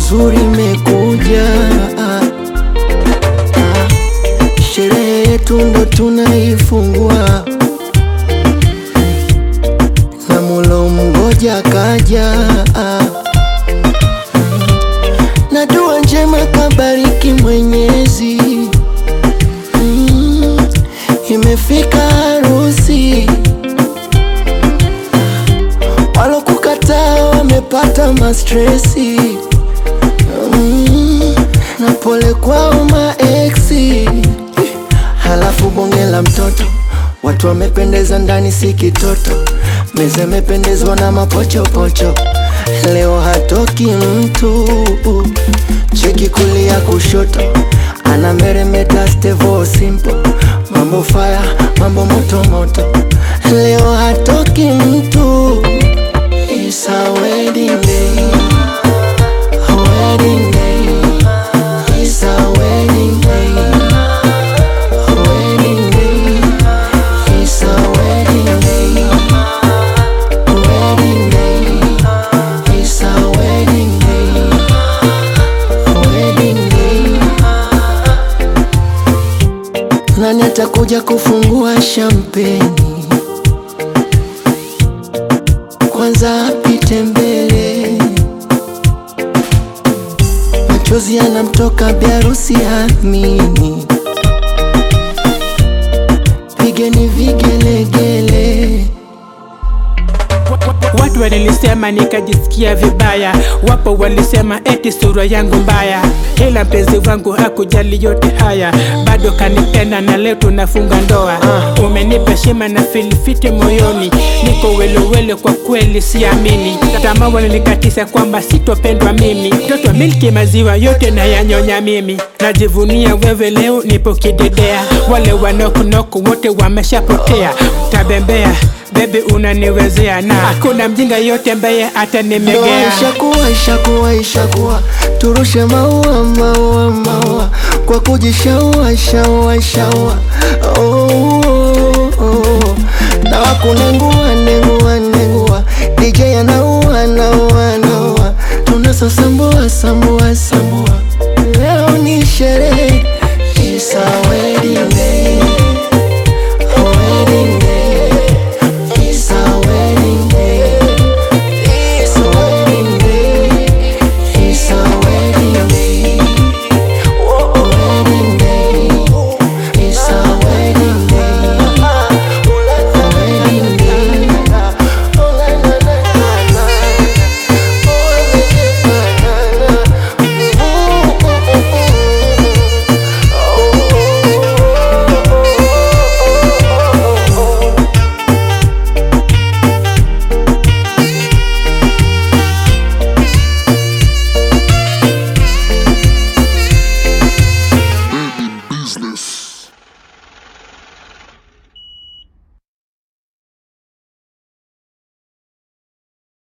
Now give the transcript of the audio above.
nzuri imekuja, ah, ah. sherehe yetu ndo tunaifungua na mulo mgoja kaja, ah. na dua njema kabariki Mwenyezi mm, imefika harusi walokukataa wamepata mastresi mm, na pole kwao maeksi. Halafu bonge la mtoto, watu wamependeza ndani, si kitoto. Meza imependezwa na mapochopocho, leo hatoki mtu. Cheki kulia kushoto, ana meremeta stevo simple, mambo fire, mambo moto moto, leo hatoki mtu. It's a wedding day, a wedding day. It's a wedding day, a wedding day. It's a wedding day, a wedding day. It's a wedding day, a wedding day. Nani atakuja kufungua shampeni? Kwanza apite mbele, machozi yanamtoka biarusi amini, pigeni vigelegele. Watu walinisema nikajisikia vibaya, wapo walisema eti sura yangu mbaya, ila mpenzi wangu hakujali yote haya, bado kanipenda na leo tunafunga ndoa. Umenipa heshima na filifiti moyoni, niko welewele, kwa kweli siamini. Tamaa walinikatisha kwamba sitopendwa mimi, mtoto milki maziwa yote na yanyonya mimi, najivunia wewe leo nipo kidedea, wale wanokunoku wote wameshapotea, tabembea Baby unaniwezea na hakuna mjinga yote ambaye Ndoa atanimegea. ishakuwa ishakuwa ishakuwa, turushe maua maua maua kwa kujishaua shaua shaua. Oh, oh, oh. na wakunengua nengua nengua, DJ anaua anaua anaua, tunasasambua sambua